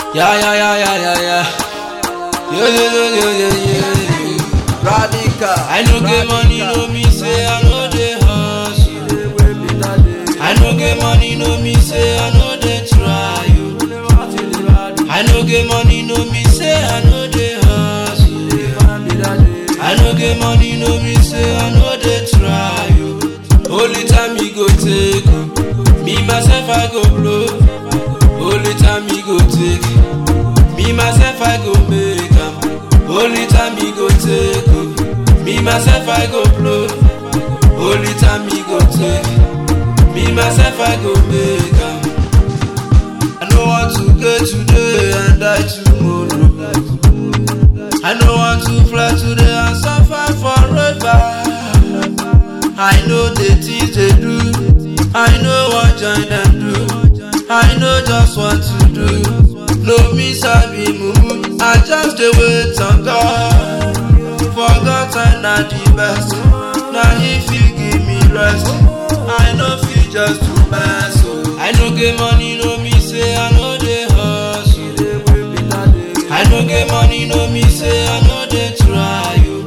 Yeah, yeah, yeah, yeah, yeah, yeah. Yeah, yeah, yeah, yeah, yeah, yeah. Radical. I no get money, no me say I know they hustle. I no get money, no me say I know they try. You. I no get money, no me say I know they hustle. I no get money, no me say I know they try. You. Only time me go take, oh. me myself I go blow. Only time me go take, me myself I go make am. Only time me go take, oh. me myself I go blow. Only time me go take, me myself I go make am. I no want to get today and die tomorrow. I no want to fly today and suffer forever. I know the things they do. I know what join them do. I know just what to do. No me sabi mumu. I just dey wait on God. For God I na the best. Na He fit give me rest. I no fit just to mess. Oh. I no get money, no me say I no dey hustle. I no get money, no me say I no dey try. Oh.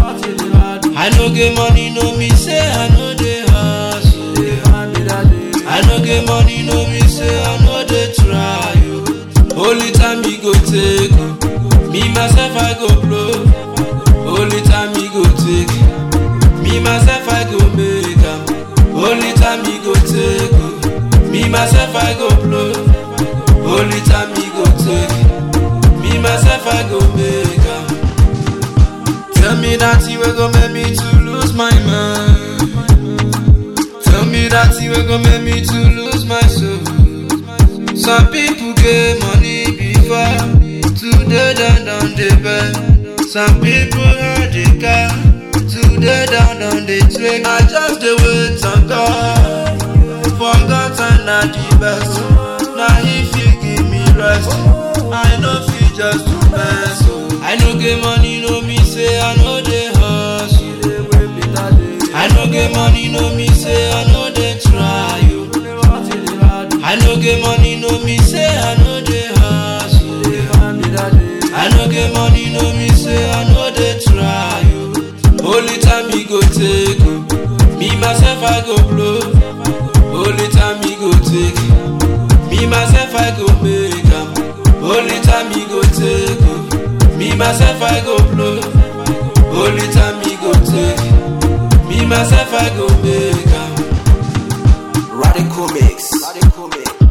I no get money, no me say I no dey hustle. I no get money, no me say I no dey try. Oh. Only time me go take, oh. me myself I go blow. Only time me go take, me myself I go make am. Only time me go take, oh. me myself I go blow. Only time me go take, me myself I go make am. Tell me that you will go make me to lose my mind. Tell me that you will go make me to lose my soul. Some people get money before, today down on the bed. Some people had the car, today down on the train. I just dey wait on God, for God and not the best. Now He fit give me rest. I know fit just to mess. oh. I no get money, no me say I know dey hustle. I no get money, no me say I know dey try. oh. I no get money, no me say I know dey hustle. I no get money, no me say I know dey try. oh. Only time me go take, oh. me myself I go blow. Only time me go take, me myself I go make am. Only time me go take, oh. me myself I go blow. Only time me go take, me myself I go make am. Radical mix. Radical mix.